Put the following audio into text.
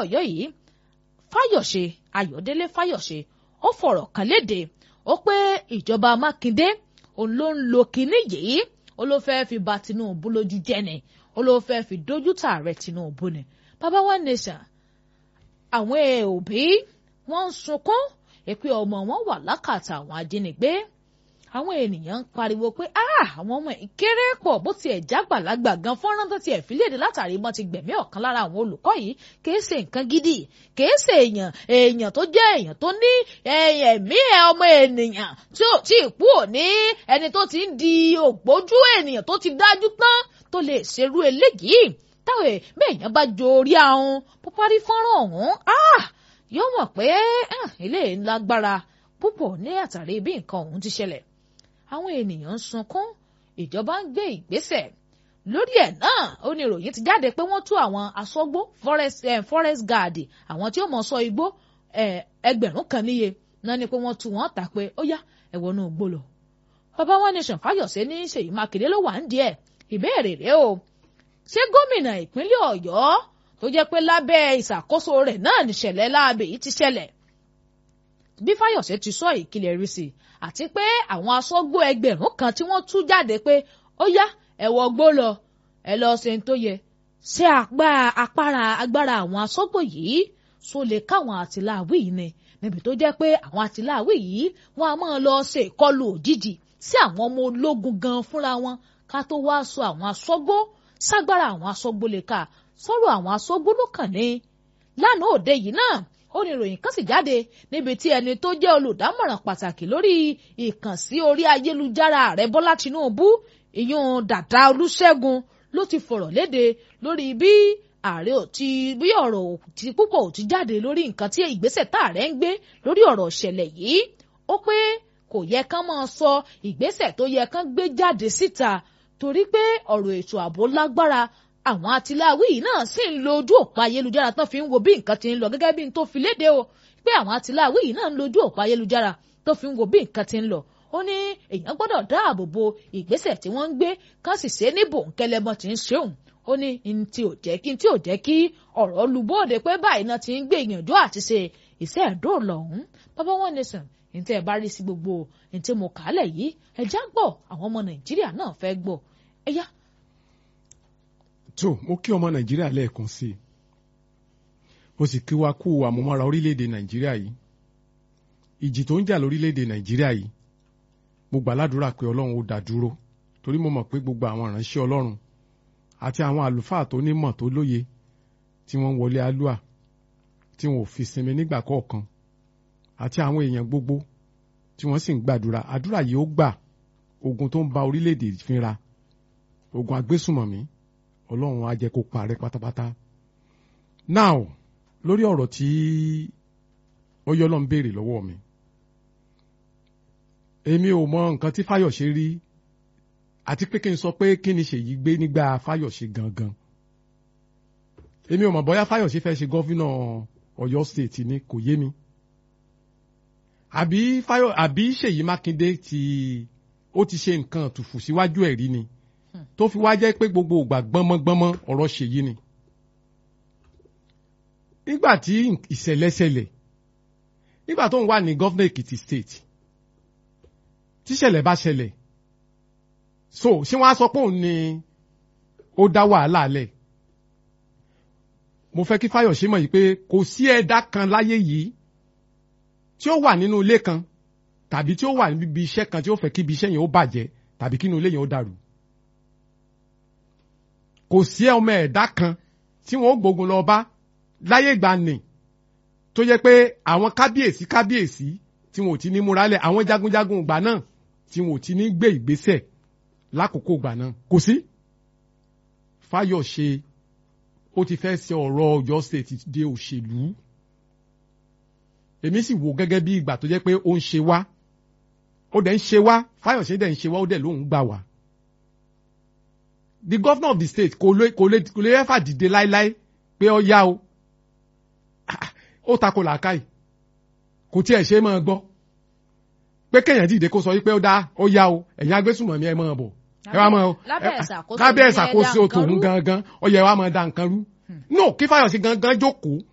Ọ̀yọ́ yìí Fáyọ̀ṣe Ayọ̀délé Fáyọ̀ṣe ó fọ̀rọ̀ kan léde ó pé ìjọba Mákindé òun ló ń lo kinní yìí ó ló fẹ́ fi ba Tinubu lójú jẹ́ ni ó ló fẹ́ fi dójú tààrẹ Tinubu ni baba one nation àwọn òbí wọ́n ń sunkún èpè ọmọ wọn wà lákàtà àwọn ajínigbé àwọn ènìyàn ń pariwo pé àwọn ọmọ yìí kéré pọ̀ bó tiẹ̀ jágbàlagbà gan fọ́nrán tó tiẹ̀ fi léde látàrí mọ́ ti gbẹ̀mí ọ̀kan lára àwọn olùkọ́ yìí kìí ṣe nǹkan gidi kìí ṣe èèyàn èèyàn tó jẹ́ èèyàn tó ní ẹ̀mí ọmọ ènìyàn tí ò tí ì kú òní ẹni tó ti ń di ògbójú ènìyàn tó ti dájú tán tó lè ṣerú eléyìí táwọn èèyàn bá jo orí ahun púpárí fọ́nrán ọ̀hún yóò mọ̀ pé ilé ńlágbára púpọ̀ ní àtàrí bí nǹkan ọ̀hún ti ṣẹlẹ̀ àwọn ènìyàn ń sunkún ìjọba ń gbé ìgbésẹ̀ lórí ẹ̀ náà ó ní ìròyìn ti jáde pé wọ́n tú àwọn aṣọ́gbó forest, eh, forest guard àwọn tí ó mọ̀ sọ igbó ẹgbẹ̀rún kan níye náà ni pé wọ́n tú wọn tà pé ó yá ẹ̀wọ̀n náà gbó lọ. bàbá wa nation Fáyọ̀sé ní Ṣèyí Mákindé ló wà ń díẹ̀ ìbéèrè rèé o ṣé gómìnà ìpínlẹ̀ Ọ̀yọ́ tó jẹ́ pé lábẹ́ ìṣàkóso rẹ̀ náà nìṣẹ̀lẹ̀ láabe yìí ti ṣẹlẹ̀ bí Fáyọ̀sé ti sọ ìkìlẹ̀ rí sí àti pé àwọn aṣọ́gbó ẹgbẹ̀rún kan tí wọ́n tú jáde pé ó yá ẹ̀wọ̀ gbó lọ ẹ lọ ṣe ń tó yẹ ṣé apára agbára àwọn aṣọ́gbó yìí so lè káwọn àtìláàwí yìí ni níbi tó jẹ́ pé àwọn àtìláàwí yìí wọ́n á máa lọ ṣe ìkọlù òjijì sí àwọn ọmọ ológun gan fúnra wọn ká tó wá sọ àwọn aṣọ́gbó ságbára àwọn aṣọ́gbó lè kà sọ̀rọ̀ àwọn aṣọ́gbó ló kàn ní lánàá òde yìí náà ó ní ìròyìn kan sì jáde níbi tí ẹni tó jẹ́ olùdámọ̀ràn pàtàkì lórí ìkànsí orí ayélujára ààrẹ bọ́lá tinubu ìyún dàdá olúṣẹ́gun ló ti fọ̀rọ̀ léde lórí bí ààrẹ ò ti bí ọ̀rọ̀ tí púpọ̀ ò ti jáde lórí nǹkan tí ìgbésẹ̀ tá ààrẹ ń gbé lórí ọ̀rọ̀ ìṣẹ̀lẹ̀ yìí ó pé kò yẹ kán máa sọ ìgbésẹ̀ tó yẹ kán gbé jáde síta torí pé ọ̀rọ̀ ètò ààbò lágbára àwọn atiláwí yìí náà sì ń lo ojú òpó ayélujára tán fi ń wo bí nǹkan ti ń lọ gẹ́gẹ́ bí n tó fi léde o pé àwọn atiláwí yìí náà ń lo ojú òpó ayélujára tó fi ń wo bí nǹkan ti ń lọ ó ní èèyàn gbọ́dọ̀ dáàbò bo ìgbésẹ̀ tí wọ́n ń gbé kán sì ṣe é ní bòńkẹ́lẹ́bọ́n ti ń ṣe òun ó ní n tí ò jẹ́ kí n tí ò jẹ́ kí ọ̀rọ̀ lubóde pé báyìí náà ti ń gbé ìyànjú àti ṣe iṣẹ́ ẹ̀dóòlà ọ̀hún bàbá wọn nation ní tẹ́ ẹ bá rí sí gbogbo ní tí mo kà á lẹ̀ yìí ẹ já gbọ́ àwọn ọmọ nàìjíríà náà fẹ́ gbọ́ ẹ yá tó mo kí ọmọ nàìjíríà lẹ́ẹ̀kan sí i mo sì kí wa kú àmúmọ́ra orílẹ̀-èdè nàìjíríà yìí ìjì tó ń jà lórílẹ̀-èdè nàìjíríà yìí mo gbà ládùúrà pé ọlọ́run ó dá dúró torí mo mọ̀ pé gbogbo àwọn ìránṣẹ́ ọlọ́run àti àwọn àlùfáà tó nímọ̀ tó lóye tí wọ́n ń wọlé alúà tí wọn ò fi sinmi nígbà kọ̀ọ̀kan àti àwọn èèyàn gbogbo tí wọ́n sì ń gbàdúrà àdúrà yìí ó gbà ogun tó ń ba orílẹ̀-èdè fínra ogun agbésùmọ̀mí ọlọ́run á jẹ́ kó parẹ́ pátápátá. now lórí ọ̀rọ̀ tí ọyọ́lọ́ ń béèrè lọ́wọ́ mi èmi ò mọ nǹkan tí Fáyọ̀ṣe rí àti pé kí n sọ pé kí ni Ṣèyí gbé nígbà Fáyọ̀ṣe gangan èmi ò mọ̀ bóyá Fáyọ̀ṣe fẹ́ ṣe gọ́fínà Ọ̀yọ́ state ni kò yé mi àbí Fáyọ̀ àbí Ṣèyí Mákindé ti ó ti ṣe nǹkan tùfù síwájú ẹ̀ rí ni tó fi wá jẹ́ pé gbogbo ìgbà gbọ́mọgbọ́mọ ọ̀rọ̀ Ṣèyí ni nígbà tí ìṣẹ̀lẹ̀ ṣẹlẹ̀ nígbà tó ń wà ní gọ́fínà Èkìtì state tíṣẹ̀lẹ̀ bá ṣẹlẹ̀ so ṣé wọ́n á sọ pé òun ni ó dá wàhálà lẹ̀ mo fẹ́ kí Fáyọ̀ṣe mọ̀ yìí pé kò sí ẹ̀dá kan láyé yìí tí ó wà nínú ilé kan tàbí tí ó wà níbi iṣẹ́ kan tí ó fẹ́ kí ibi iṣẹ́ yẹn ó bàjẹ́ tàbí kí inú ilé yẹn ó dàrú kò sí ọmọ ẹ̀dá kan tí wọ́n ó gbógun lọ bá láyé ìgbà nì tó yẹ pé àwọn kábíyèsí kábíyèsí tí wọn ò ti ní múralẹ̀ àwọn jagunjagun ìgbà náà tí wọn ò ti ní gbé ìgbésẹ̀ lákòókò ìgbà náà kò sí. Fáyọ̀ṣe ó ti fẹ́ ṣe ọ̀rọ̀ Ọ̀yọ́ state di òṣèlú èmi sì wò gẹ́gẹ́ bí ìgbà tó jẹ́ pé ó ń ṣe wá ó dẹ̀ ń ṣe wá Fáyọ̀ṣe dẹ̀ ń ṣe wá ó dẹ̀ ló ń gbà wá. the governor of the state kò lè kò lè kò lè ẹ́fà dìde láéláé pé ó yá o ó takò làákàyè kò tiẹ̀ ṣe é máa gbọ́ pé kéèyàn dìde kó sọ wípé ó dá ó yá o ẹ̀yin agbésùnmọ̀mí ẹ̀ máa bọ̀ ẹ wá máa lábẹ́ ìṣàkóso tòun gangan ó yẹ wá máa da nǹkan rú no kí Fáyọ̀ṣe gangan jókòó